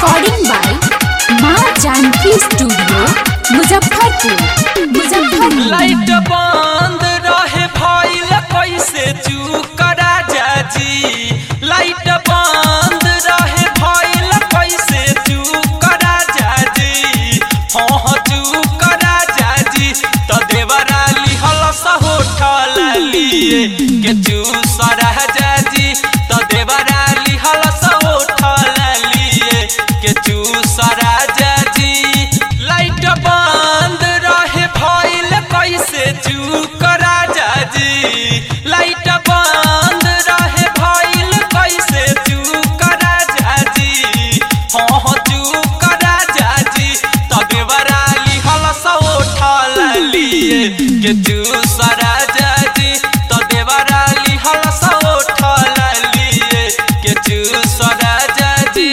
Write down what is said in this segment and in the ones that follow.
recording by माँ Janki studio Muzaffarpur Muzaffarpur light बंद रहे भइल कैसे चूक राजा जी लाइट बंद रहे भइल कैसे चूक राजा जी हाँ हाँ चूक राजा जी तो देवरा लिहल होठल लिए के चूस राजा जी तो देवरा लिहल होठल लिए के चूस राजा जी लाइट बंद रहे भइल कैसे चूक राजा जी लाइट बंद रहे भइल कैसे चूक राजा जी हाँ हाँ चूक राजा जी तबे बराली हल उठल लिए के चूस राजा जी तबे बराली हल उठल लिए के चूस राजा जी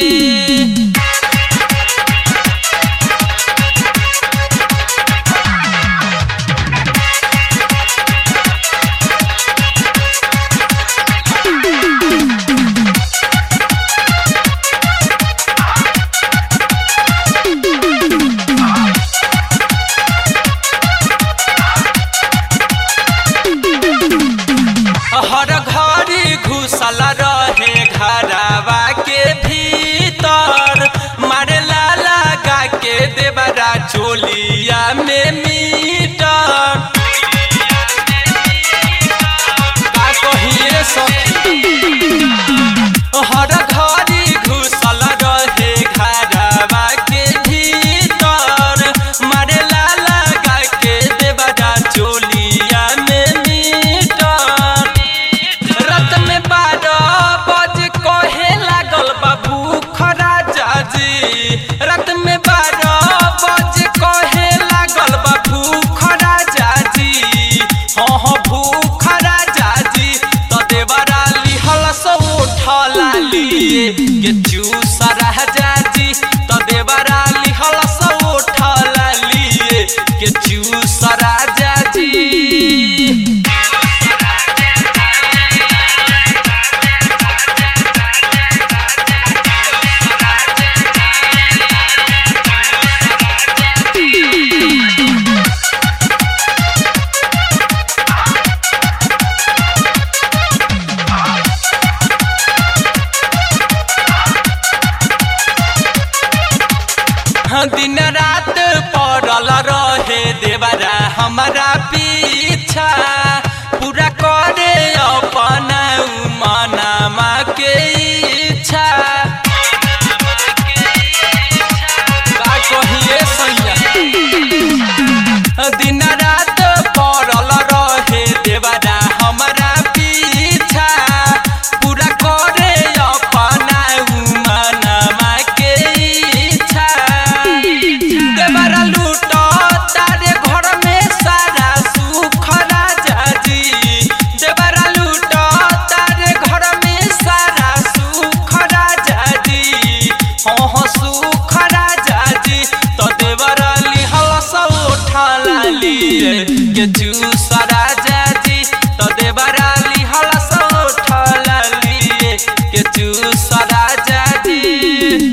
हर घड़ी घुसल रहे घरवा के भीतर मारेला लगा के देवरा चोलिया में मीटर का कहिए सखी हर घड़ी घुसल रहे घरवा के भीतर मारेला लगा के देवरा चोलिया में मीटर रत में बारह बज कहे लागल बाबू खराजा जी रत में बारह बज कहे लागल बाबू खराजा जी हाँ हाँ भूख राजा जी तो देवरा लिहल सो उठला लिए के चूस राजा जी तो देवरा लिहल सो उठला लिए के चूस राजा जी दिन रात पड़ल रहे देवरा हमारा पीछा पूरा करे अपना मनामा के इच्छा का कहिए सैया दिन रात पड़ल रहे देवरा हमारा पीछा पूरा करे अपना मनामा के इच्छा देवरा लूट तारे घर में सारा सुख राजा जी देवरा लूट तारे घर में सारा सुख राजा जी हाँ हाँ सुख राजा जी तो देवरा लिहल सब उठला लिए के चूस राजा जी तो देवरा लिहल सब उठला लिए के चूस राजा जी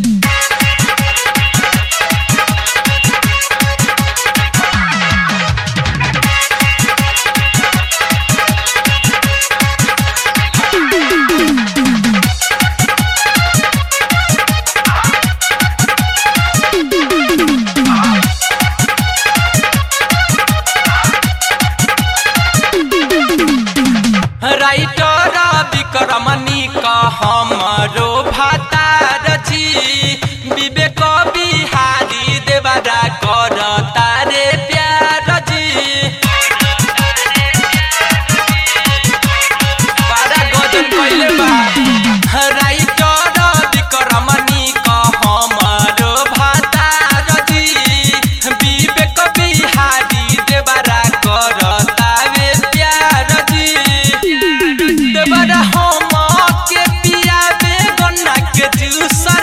राइटर विक्रमणी का हमरो भातार जी विवेक बिहारी देवरा कर तारे प्यार जी बड़ा गजब कइले बा राइटर विक्रमणी का हमरो भातार जी विवेक बिहारी देवरा कर तारे प्यार जी देवरा हम के पियाबे गन्ना के जूस